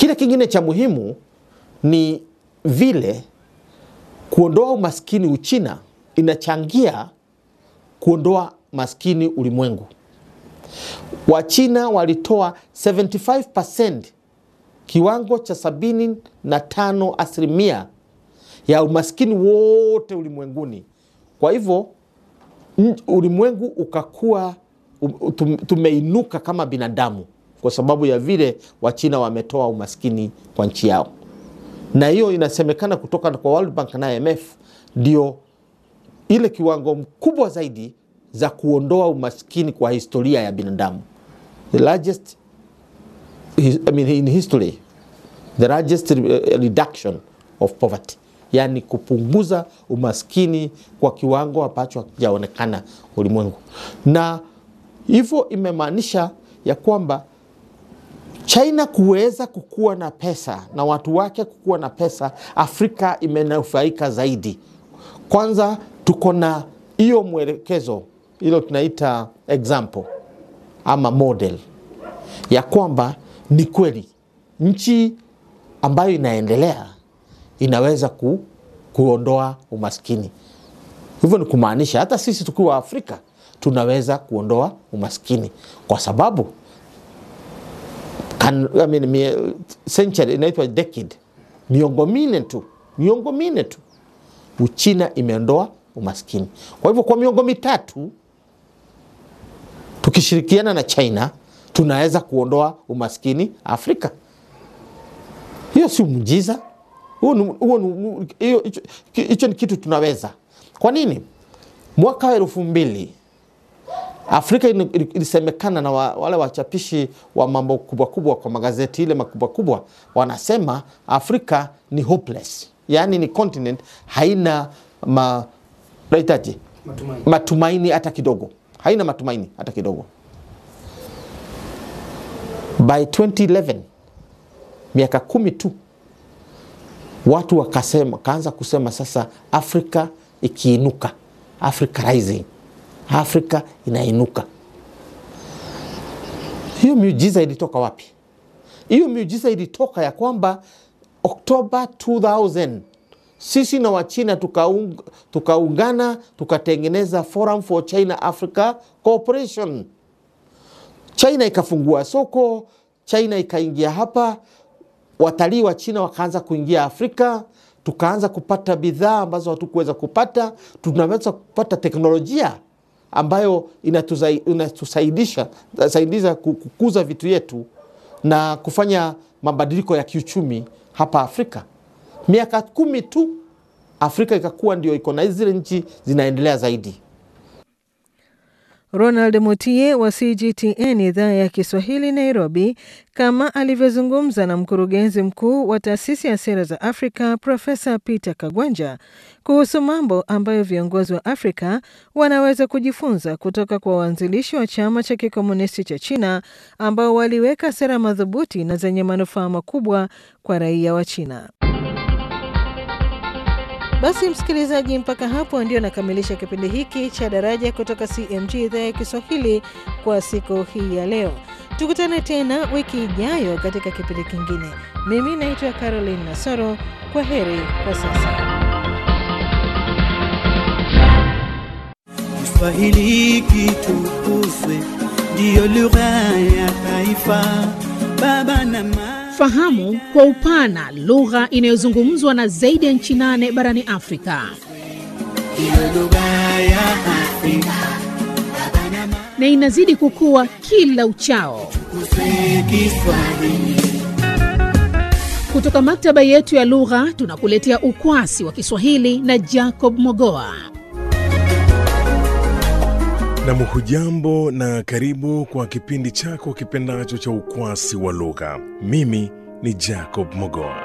Kile kingine cha muhimu ni vile kuondoa umaskini Uchina inachangia kuondoa maskini ulimwengu. Wachina walitoa 75% kiwango cha sabini na tano asilimia ya umaskini wote ulimwenguni. Kwa hivyo n- ulimwengu ukakuwa u- tum- tumeinuka kama binadamu kwa sababu ya vile Wachina wametoa umaskini kwa nchi yao, na hiyo inasemekana kutoka kwa World Bank na IMF ndio ile kiwango mkubwa zaidi za kuondoa umaskini kwa historia ya binadamu, the largest his- I mean, in history the largest uh, reduction of poverty, yani kupunguza umaskini kwa kiwango ambacho hakijaonekana ulimwengu, na hivyo imemaanisha ya kwamba China kuweza kukuwa na pesa na watu wake kukuwa na pesa, Afrika imenufaika zaidi. Kwanza tuko na hiyo mwelekezo, hilo tunaita example ama model ya kwamba ni kweli nchi ambayo inaendelea inaweza ku, kuondoa umaskini. Hivyo ni kumaanisha hata sisi tukiwa Afrika tunaweza kuondoa umaskini kwa sababu kan, I mean, mie, century inaitwa decade, miongo minne tu, miongo minne tu Uchina imeondoa umaskini. Kwa hivyo kwa miongo mitatu tukishirikiana na China tunaweza kuondoa umaskini Afrika. Hiyo si muujiza, huo ni- huo ni- hiyo- hicho hicho ni kitu tunaweza. Kwa nini? Mwaka wa elfu mbili Afrika ili- ili- ilisemekana na wa, wale wachapishi wa mambo kubwa kubwa kwa magazeti ile makubwa kubwa, wanasema Afrika ni hopeless, yaani ni continent haina ma, naitaje Matumaini. matumaini hata kidogo, haina matumaini hata kidogo. By 2011 miaka kumi tu watu wakasema, kaanza kusema sasa Afrika ikiinuka, Africa rising, Afrika inainuka. Hiyo miujiza ilitoka wapi? Hiyo miujiza ilitoka ya kwamba Oktoba 2000 sisi na Wachina tukaung, tukaungana tukatengeneza Forum for China Africa Cooperation. China ikafungua soko, China ikaingia hapa, watalii wa China wakaanza kuingia Afrika, tukaanza kupata bidhaa ambazo hatukuweza kupata, tunaweza kupata teknolojia ambayo inatusai- inatusaidisha saidiza ku- kukuza vitu yetu na kufanya mabadiliko ya kiuchumi hapa Afrika. Miaka kumi tu Afrika ikakuwa ndio iko na zile nchi zinaendelea zaidi. Ronald Mutie wa CGTN idhaa ya Kiswahili Nairobi, kama alivyozungumza na mkurugenzi mkuu wa taasisi ya sera za Afrika Profesa Peter Kagwanja kuhusu mambo ambayo viongozi wa Afrika wanaweza kujifunza kutoka kwa waanzilishi wa chama cha kikomunisti cha China ambao waliweka sera madhubuti na zenye manufaa makubwa kwa raia wa China. Basi msikilizaji, mpaka hapo ndio nakamilisha kipindi hiki cha Daraja kutoka CMG idhaa ya Kiswahili kwa siku hii ya leo. Tukutane tena wiki ijayo katika kipindi kingine. Mimi naitwa Caroline Nasoro. Kwa heri kwa sasa. Kiswahili kitukuzwe, ndiyo lugha ya taifa. Baba na mama Fahamu kwa upana lugha inayozungumzwa na zaidi ya nchi nane barani Afrika. ndiyo lugha ya Afrika. Baba na mama na inazidi kukua kila uchao. tukuzwe Kiswahili. Kutoka maktaba yetu ya lugha tunakuletea ukwasi wa Kiswahili na Jacob Mogoa. Nam, hujambo na karibu kwa kipindi chako kipendacho cha ukwasi wa lugha. Mimi ni Jacob Mogoa.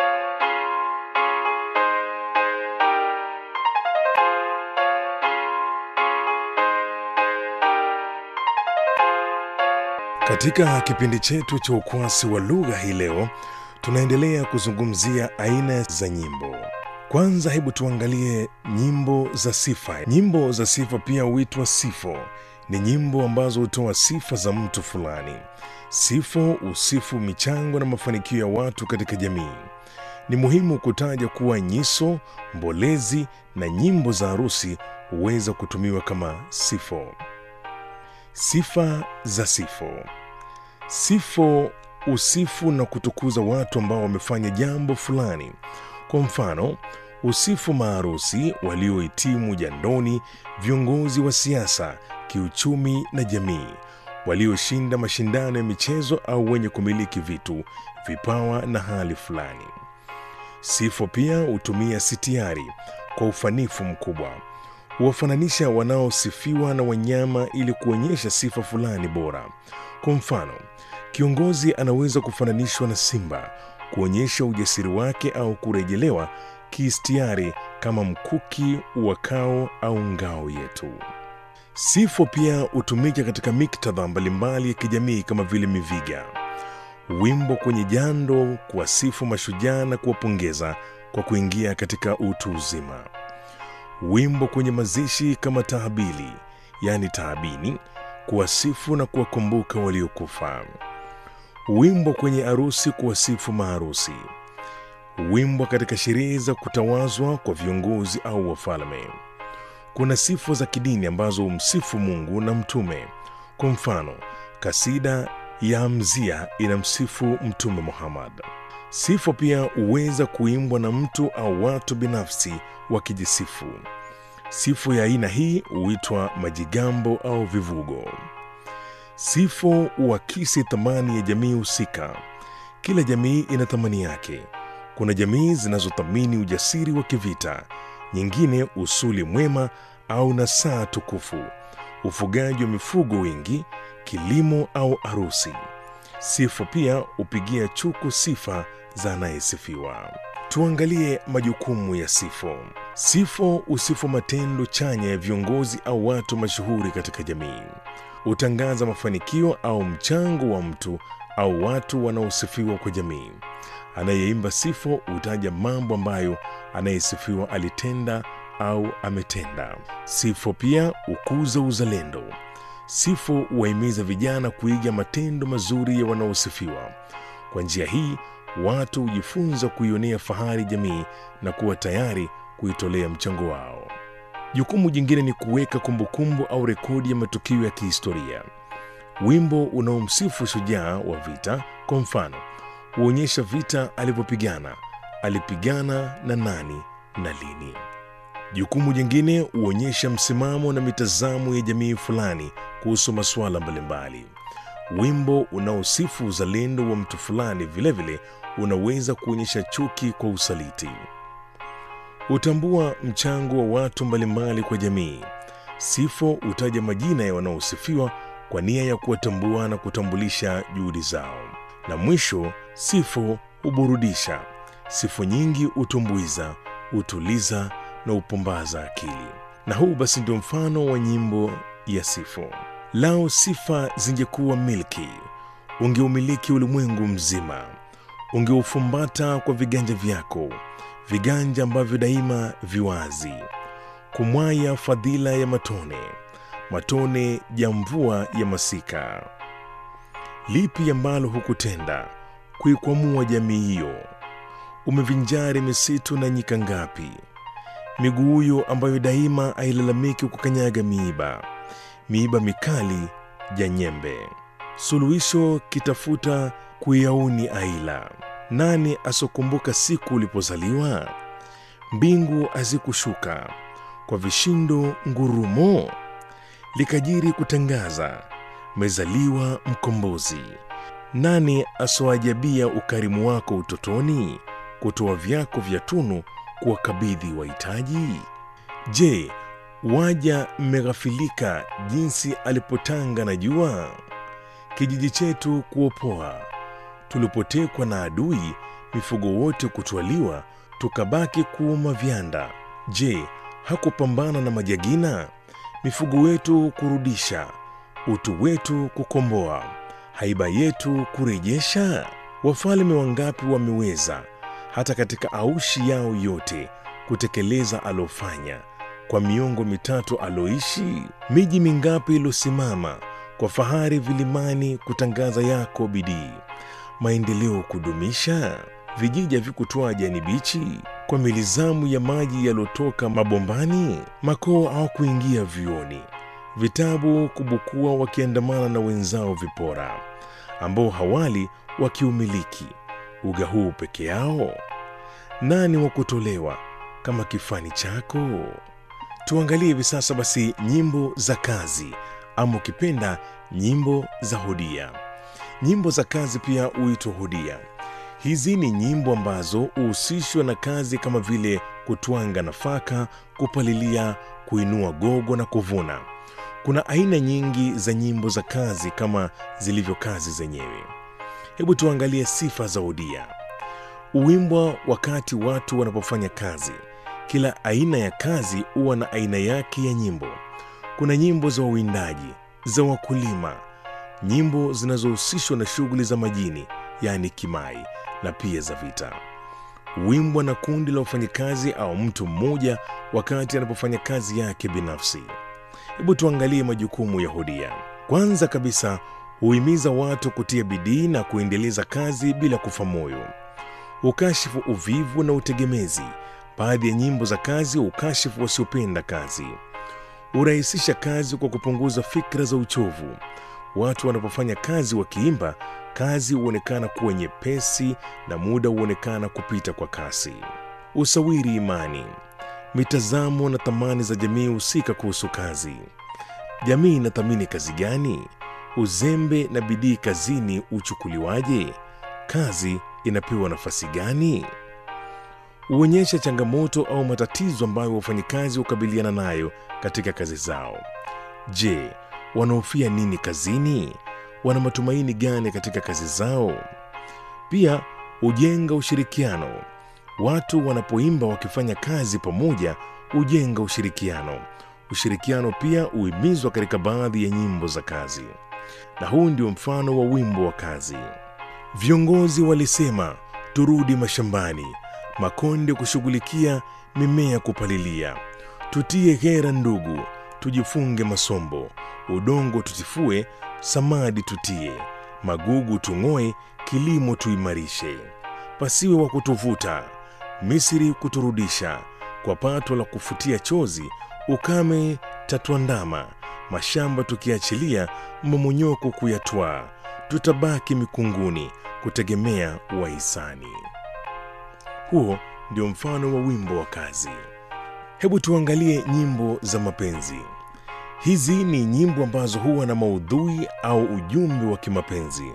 Katika kipindi chetu cha ukwasi wa lugha hii leo, tunaendelea kuzungumzia aina za nyimbo. Kwanza hebu tuangalie nyimbo za sifa. Nyimbo za sifa pia huitwa sifo. ni nyimbo ambazo hutoa sifa za mtu fulani. Sifa usifu michango na mafanikio ya watu katika jamii. Ni muhimu kutaja kuwa nyiso, mbolezi na nyimbo za harusi huweza kutumiwa kama sifo. Sifa za sifo. Sifo usifu na kutukuza watu ambao wamefanya jambo fulani. Kwa mfano, usifu maharusi waliohitimu jandoni, viongozi wa siasa, kiuchumi na jamii, walioshinda mashindano ya michezo au wenye kumiliki vitu, vipawa na hali fulani. Sifo pia hutumia sitiari kwa ufanifu mkubwa. Huwafananisha wanaosifiwa na wanyama ili kuonyesha sifa fulani bora. Kwa mfano, kiongozi anaweza kufananishwa na simba kuonyesha ujasiri wake au kurejelewa kiistiari kama mkuki uwakao au ngao yetu. Sifo pia hutumika katika miktadha mbalimbali ya kijamii kama vile miviga, wimbo kwenye jando, kuwasifu mashujaa na kuwapongeza kwa kuingia katika utu uzima, wimbo kwenye mazishi kama tahabili, yaani tahabini, kuwasifu na kuwakumbuka waliokufa, wimbo kwenye arusi, kuwasifu maharusi, wimbo katika sherehe za kutawazwa kwa viongozi au wafalme. Kuna sifa za kidini ambazo humsifu Mungu na mtume. Kwa mfano, kasida ya Hamzia inamsifu Mtume Muhammad. Sifa pia huweza kuimbwa na mtu au watu binafsi wakijisifu. Sifu ya aina hii huitwa majigambo au vivugo. Sifo huakisi thamani ya jamii husika. Kila jamii ina thamani yake. Kuna jamii zinazothamini ujasiri wa kivita, nyingine usuli mwema au nasaa tukufu, ufugaji wa mifugo wingi, kilimo au arusi. Sifo pia hupigia chuku sifa za anayesifiwa. Tuangalie majukumu ya sifo. Sifo husifu matendo chanya ya viongozi au watu mashuhuri katika jamii. Hutangaza mafanikio au mchango wa mtu au watu wanaosifiwa kwa jamii. Anayeimba sifo hutaja mambo ambayo anayesifiwa alitenda au ametenda. Sifo pia hukuza uzalendo. Sifo huwahimiza vijana kuiga matendo mazuri ya wanaosifiwa. Kwa njia hii, watu hujifunza kuionea fahari jamii na kuwa tayari kuitolea mchango wao. Jukumu jingine ni kuweka kumbukumbu au rekodi ya matukio ya kihistoria. Wimbo unaomsifu shujaa wa vita, kwa mfano, huonyesha vita alivyopigana, alipigana na nani na lini. Jukumu jingine huonyesha msimamo na mitazamo ya jamii fulani kuhusu masuala mbalimbali. Wimbo unaosifu uzalendo wa mtu fulani vilevile unaweza kuonyesha chuki kwa usaliti. Hutambua mchango wa watu mbalimbali kwa jamii. Sifo hutaja majina ya wanaosifiwa kwa nia ya kuwatambua na kutambulisha juhudi zao. Na mwisho, sifo huburudisha. Sifu nyingi hutumbuiza, hutuliza na hupumbaza akili. Na huu basi ndio mfano wa nyimbo ya sifo. Lao sifa zingekuwa milki, ungeumiliki ulimwengu mzima, ungeufumbata kwa viganja vyako, viganja ambavyo daima viwazi, kumwaya fadhila ya matone, matone ya mvua ya masika. Lipi ambalo hukutenda kuikwamua jamii hiyo? Umevinjari misitu na nyika ngapi? miguu huyo ambayo daima ailalamiki kukanyaga miiba, miiba mikali ya nyembe. Suluhisho kitafuta kuyauni aila. Nani asokumbuka siku ulipozaliwa? Mbingu hazikushuka kwa vishindo ngurumo, likajiri kutangaza mezaliwa mkombozi. Nani asoajabia ukarimu wako utotoni, kutoa vyako vya tunu kuwakabidhi wahitaji? Je, waja mmeghafilika jinsi alipotanga na jua, kijiji chetu kuopoa, tulipotekwa na adui, mifugo wote kutwaliwa, tukabaki kuuma vyanda. Je, hakupambana na majagina, mifugo wetu kurudisha, utu wetu kukomboa, haiba yetu kurejesha? Wafalme wangapi wameweza hata katika aushi yao yote kutekeleza alofanya, kwa miongo mitatu aloishi? Miji mingapi ilosimama kwa fahari vilimani kutangaza yako bidii, maendeleo kudumisha? Vijiji havikutoa jani bichi kwa milizamu ya maji yalotoka mabombani? Makoo au kuingia vioni, vitabu kubukua wakiandamana na wenzao vipora, ambao hawali wakiumiliki uga huu peke yao? Nani wa kutolewa kama kifani chako? Tuangalie hivi sasa basi nyimbo za kazi ama ukipenda nyimbo za hodia. Nyimbo za kazi pia huitwa hodia. Hizi ni nyimbo ambazo huhusishwa na kazi kama vile kutwanga nafaka, kupalilia, kuinua gogo na kuvuna. Kuna aina nyingi za nyimbo za kazi kama zilivyo kazi zenyewe. Hebu tuangalie sifa za hodia. Huimbwa wakati watu wanapofanya kazi. Kila aina ya kazi huwa na aina yake ya nyimbo. Kuna nyimbo za wawindaji, za wakulima, nyimbo zinazohusishwa na shughuli za majini, yaani kimai, na pia za vita. Huimbwa na kundi la wafanyakazi au mtu mmoja wakati anapofanya kazi yake binafsi. Hebu tuangalie majukumu ya hodia. Kwanza kabisa, huhimiza watu kutia bidii na kuendeleza kazi bila kufa moyo. Hukashifu uvivu na utegemezi. Baadhi ya nyimbo za kazi hukashifu wasiopenda kazi. Hurahisisha kazi kwa kupunguza fikra za uchovu. Watu wanapofanya kazi wakiimba, kazi huonekana kuwa nyepesi na muda huonekana kupita kwa kasi. Usawiri imani, mitazamo na thamani za jamii husika kuhusu kazi. Jamii inathamini kazi gani? Uzembe na bidii kazini huchukuliwaje? Kazi inapewa nafasi gani? Huonyesha changamoto au matatizo ambayo wafanyikazi hukabiliana nayo katika kazi zao. Je, wanahofia nini kazini? Wana matumaini gani katika kazi zao? Pia hujenga ushirikiano. Watu wanapoimba wakifanya kazi pamoja hujenga ushirikiano. Ushirikiano pia huhimizwa katika baadhi ya nyimbo za kazi, na huu ndio mfano wa wimbo wa kazi. Viongozi walisema turudi mashambani, makonde kushughulikia, mimea kupalilia. Tutie hera ndugu, tujifunge masombo, udongo tutifue, samadi tutie, magugu tung'oe, kilimo tuimarishe. Pasiwe wa kutuvuta, Misri kuturudisha, kwa pato la kufutia chozi, ukame tatuandama, mashamba tukiachilia, mmomonyoko kuyatwaa, tutabaki mikunguni kutegemea wahisani. Huo ndio mfano wa wimbo wa kazi. Hebu tuangalie nyimbo za mapenzi. Hizi ni nyimbo ambazo huwa na maudhui au ujumbe wa kimapenzi.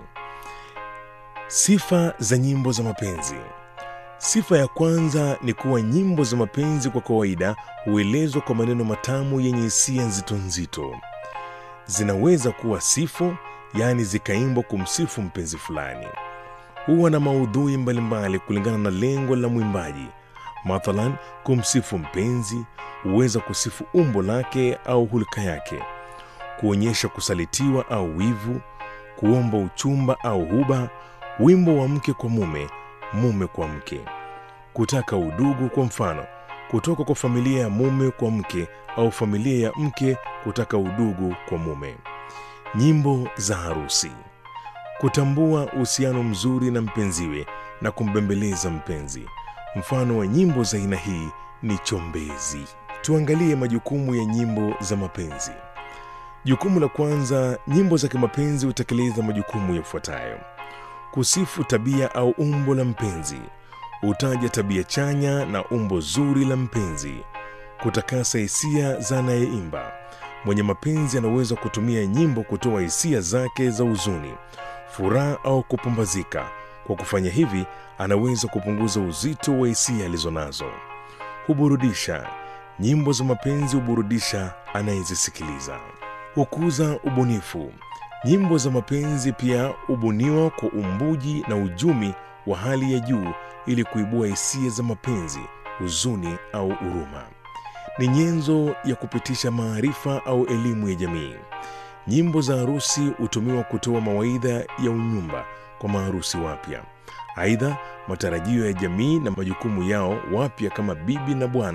Sifa za nyimbo za mapenzi. Sifa ya kwanza ni kuwa nyimbo za mapenzi kwa kawaida huelezwa kwa maneno matamu yenye hisia nzito nzito. Zinaweza kuwa sifu, yaani zikaimbwa kumsifu mpenzi fulani. Huwa na maudhui mbalimbali kulingana na lengo la mwimbaji. Mathalan, kumsifu mpenzi, huweza kusifu umbo lake au hulka yake, kuonyesha kusalitiwa au wivu, kuomba uchumba au huba, wimbo wa mke kwa mume, mume kwa mke, kutaka udugu, kwa mfano kutoka kwa familia ya mume kwa mke au familia ya mke kutaka udugu kwa mume. Nyimbo za harusi, kutambua uhusiano mzuri na mpenziwe na kumbembeleza mpenzi. Mfano wa nyimbo za aina hii ni chombezi. Tuangalie majukumu ya nyimbo za mapenzi. Jukumu la kwanza, nyimbo za kimapenzi hutekeleza majukumu yafuatayo: kusifu tabia au umbo la mpenzi, hutaja tabia chanya na umbo zuri la mpenzi, kutakasa hisia za anayeimba. Mwenye mapenzi anaweza kutumia nyimbo kutoa hisia zake za huzuni, furaha au kupumbazika. Kwa kufanya hivi, anaweza kupunguza uzito wa hisia alizonazo. Huburudisha. Nyimbo za mapenzi huburudisha anayezisikiliza. Hukuza ubunifu. Nyimbo za mapenzi pia hubuniwa kwa umbuji na ujumi wa hali ya juu ili kuibua hisia za mapenzi, huzuni au huruma. Ni nyenzo ya kupitisha maarifa au elimu ya jamii. Nyimbo za harusi hutumiwa kutoa mawaidha ya unyumba kwa maharusi wapya. Aidha, matarajio ya jamii na majukumu yao wapya kama bibi na bwana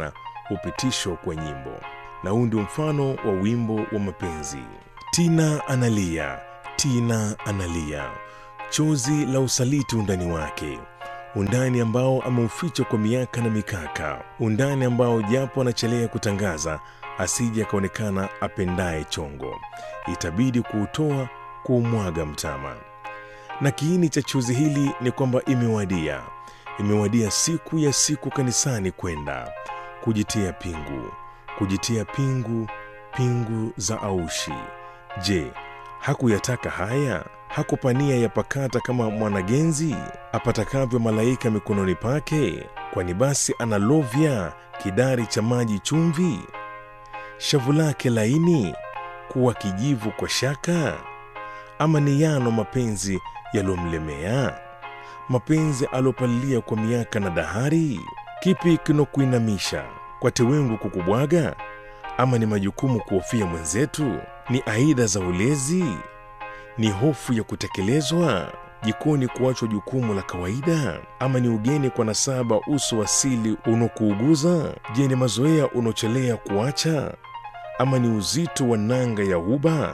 hupitishwa kwa nyimbo, na huu ndio mfano wa wimbo wa mapenzi. Tina analia, Tina analia, chozi la usaliti undani wake, undani ambao ameuficha kwa miaka na mikaka, undani ambao japo anachelea kutangaza asije akaonekana apendaye chongo, itabidi kuutoa kuumwaga mtama. Na kiini cha chozi hili ni kwamba imewadia, imewadia siku ya siku kanisani kwenda kujitia pingu, kujitia pingu, pingu za aushi. Je, hakuyataka haya? Hakupania yapakata kama mwanagenzi apatakavyo malaika mikononi pake? Kwani basi analovya kidari cha maji chumvi, shavu lake laini kuwa kijivu kwa shaka? Ama ni yano mapenzi yaliyomlemea, mapenzi aliyopalilia kwa miaka na dahari? Kipi kinokuinamisha kwa tewengu kukubwaga? Ama ni majukumu kuhofia mwenzetu? Ni aida za ulezi? Ni hofu ya kutekelezwa jikoni kuachwa jukumu la kawaida? Ama ni ugeni kwa nasaba uso asili unokuuguza? Je, ni mazoea unochelea kuacha? Ama ni uzito wa nanga ya uba?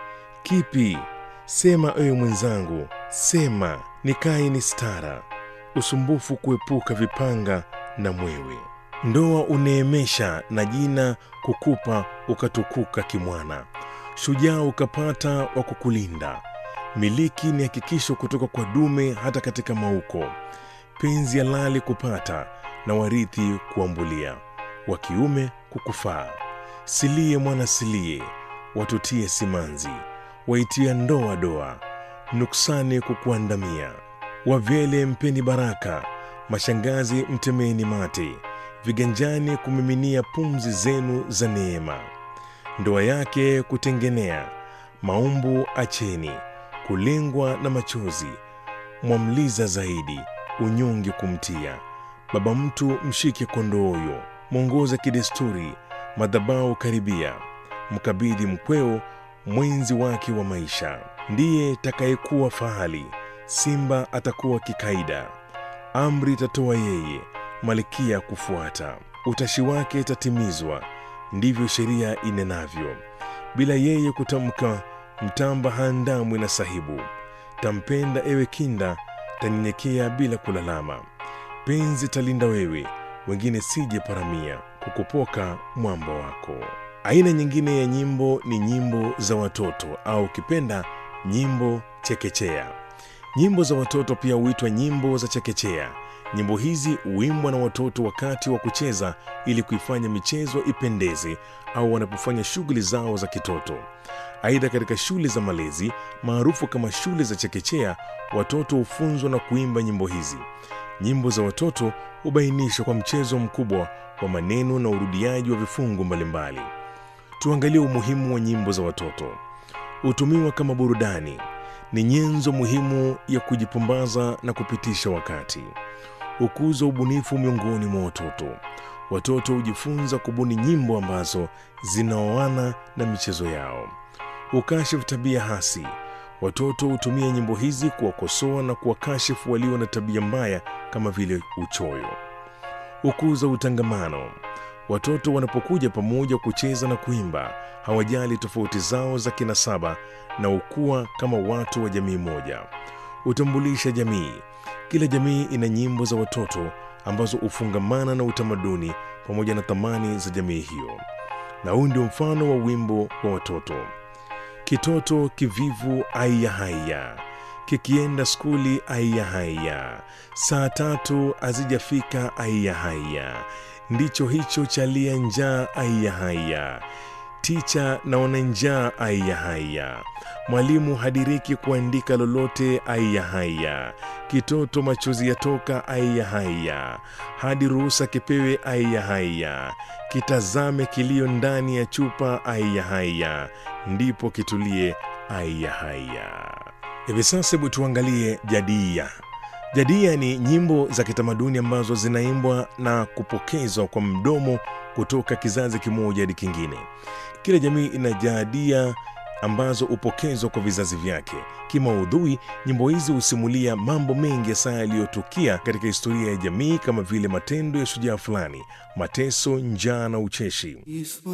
Kipi? Sema ewe mwenzangu, sema nikae ni stara, usumbufu kuepuka vipanga na mwewe. Ndoa uneemesha na jina kukupa ukatukuka kimwana, shujaa ukapata wa kukulinda. Miliki ni hakikisho kutoka kwa dume hata katika mauko, penzi halali kupata na warithi kuambulia, wa kiume kukufaa. Silie mwana silie, watutie simanzi, waitia ndoa doa, nuksani kukuandamia. Wavyele mpeni baraka, mashangazi mtemeni mate, viganjani kumiminia pumzi zenu za neema. Ndoa yake kutengenea, maumbu acheni, kulengwa na machozi, mwamliza zaidi, unyonge kumtia. Baba mtu mshike kondooyo, mwongoza kidesturi, madhabau karibia, mkabidhi mkweo mwenzi wake wa maisha. Ndiye takayekuwa fahali, simba atakuwa kikaida, amri itatoa yeye, malkia kufuata, utashi wake itatimizwa, ndivyo sheria inenavyo. Bila yeye kutamka, mtamba haandamwi na sahibu. Tampenda ewe kinda, tanyenyekea bila kulalama. Penzi talinda wewe, wengine sije paramia, kukupoka mwamba wako. Aina nyingine ya nyimbo ni nyimbo za watoto au ukipenda nyimbo chekechea. Nyimbo za watoto pia huitwa nyimbo za chekechea. Nyimbo hizi huimbwa na watoto wakati wa kucheza ili kuifanya michezo ipendeze au wanapofanya shughuli zao za kitoto. Aidha, katika shule za malezi maarufu kama shule za chekechea, watoto hufunzwa na kuimba nyimbo hizi. Nyimbo za watoto hubainishwa kwa mchezo mkubwa wa maneno na urudiaji wa vifungu mbalimbali. Tuangalie umuhimu wa nyimbo za watoto. Hutumiwa kama burudani, ni nyenzo muhimu ya kujipumbaza na kupitisha wakati. Hukuza ubunifu miongoni mwa watoto. Watoto hujifunza kubuni nyimbo ambazo zinaoana na michezo yao. Hukashifu tabia hasi. Watoto hutumia nyimbo hizi kuwakosoa na kuwakashifu walio na tabia mbaya kama vile uchoyo. Hukuza utangamano. Watoto wanapokuja pamoja kucheza na kuimba, hawajali tofauti zao za kinasaba na ukua kama watu wa jamii moja. Hutambulisha jamii. Kila jamii ina nyimbo za watoto ambazo hufungamana na utamaduni pamoja na thamani za jamii hiyo, na huu ndio mfano wa wimbo wa watoto. Kitoto kivivu aiya haya, kikienda skuli aiya haya, saa tatu hazijafika aiya haya, ndicho hicho chalia njaa aiya haya, ticha naona njaa aiya haya, mwalimu hadiriki kuandika lolote aiya haya, kitoto machozi yatoka aiya haya, hadi ruhusa kipewe aiya haya, kitazame kilio ndani ya chupa aiya haya, ndipo kitulie aiya haya. Hivi sasa hebu tuangalie jadia. Jadia ni nyimbo za kitamaduni ambazo zinaimbwa na kupokezwa kwa mdomo kutoka kizazi kimoja hadi kingine. Kila jamii ina jadia ambazo hupokezwa kwa vizazi vyake. Kimaudhui, nyimbo hizi husimulia mambo mengi hasa yaliyotukia katika historia ya jamii kama vile matendo ya shujaa fulani, mateso, njaa na ucheshi.